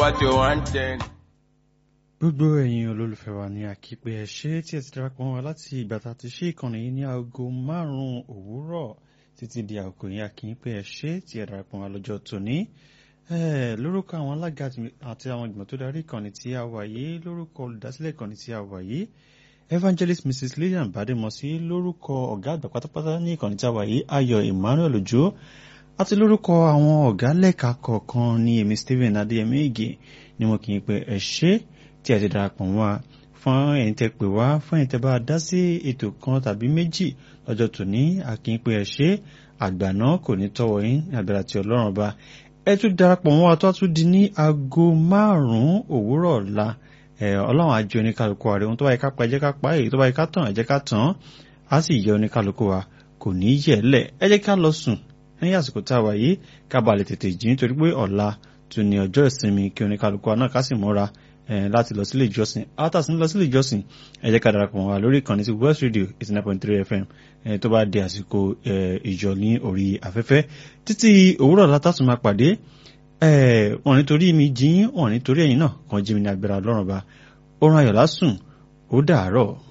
what you wanted. gbogbo ẹ̀yin olólùfẹ́ wa ní àkípẹ́ ẹ ṣé tí ẹ ti darapọ̀ mọ́ wa láti ìgbà tá a ti ṣe ìkànnì yìí ní aago márùn-ún òwúrọ̀ títí di àkókò yìí àkípẹ́ ẹ ṣé tí ẹ darapọ̀ mọ́ wa lọ́jọ́ tòní. lórúkọ àwọn alága àti àwọn ìgbìmọ̀ tó darí ìkànnì tí a wà yìí lórúkọ olùdásílẹ̀ ìkànnì tí a wà yìí evangelist mrs lillian bademosi lórúkọ ọ̀gá àgbà pátápátá ní ìkànnì tí a wà yìí ayọ̀ emmanuel ojo àti lórúkọ àwọn ọ̀gá lẹ́ka kọ̀ọ̀kan ní èmi stephen adéyẹmí ìgè ni wọn kì í pé ẹ ṣé tí a ti darapọ̀ wá fún ẹ̀yin tẹ́ pè wá fún ẹ̀yin tẹ́ bá dá sí ètò kan tàbí méjì lọ́jọ́ tòní àkínpé ẹ ṣé àgbà náà kò ní tọ́wọ́ yín ní àgbàrá ti ọlọ́run ọba ẹ tún darapọ̀ wá tó tún di ní aago márùn-ún òwúrọ̀ ọ̀la ọlọ́run á jẹ́ oníkálukú wa rẹ̀ ohun tó bá yẹ ká pa ẹ jẹ́ ká pa èyí tó bá yẹ ká tàn ẹ jẹ́ ká tàn á sì yẹ oníkálukú wa kò ní yẹ̀ lẹ̀ ẹ jẹ́ ká lọ sùn ní àsìkò tá a wà yìí ká balẹ̀ tètè jí nítorí pé ọ̀la tún ní ọjọ́ ìsinmi kí oníkálukú wa náà ká sì múra láti lọ sílé ìjọsìn àtàsí lọ sílé ìjọsìn ẹ jẹ́ ká darapọ̀ wá lórí ìkànnì sí West Radio eighty nine point three FM tó bá di àsìkò ìjọ ní orí afẹ́fẹ́ títí òwúrọ̀ látàtún máa pàdé wọn nítorí mi jí wọn nítorí ẹ̀yin náà kan jí mi ní agbára Ọlọ́run ba oorun ayọ̀ lásùn ó dàárọ̀.